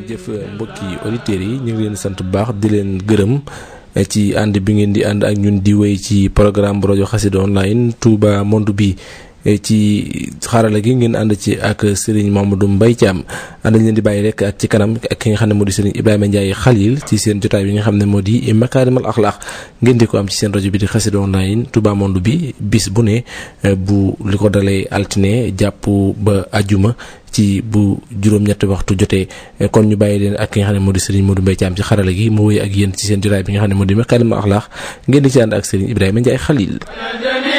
jërëjëf mbokki auditeurs yi ñu ngi leen sant bu baax di leen gërëm ci ànd bi ngeen di ànd ak ñun di wéy ci programme bu rajo Xassida online Touba monde bi ci xarala gi ngeen ànd ci ak Serigne Mamadou Mbaye Thiam ànd leen di bàyyi rek ak ci kanam ak ki nga xam ne moo di Serigne Ibrahima Ndiaye Khalil ci seen jotaay bi nga xam ne moo di Makarimal Akhlaq ngeen di ko am ci seen rajo bi di Xassida online Touba monde bi bis bu ne bu li ko dalee altine jàpp ba ajuma ci bu juróom-ñetti waxtu jotee kon ñu bàyyi leen ak ki nga xam ne moo di Serigne Modou Mbaye Thiam ci xarala gi mu wéy ak yéen ci seen jotaay bi nga xam ne moo di Makarimal Akhlaq ngeen di ci ànd ak Serigne Ibrahima Ndiaye Khalil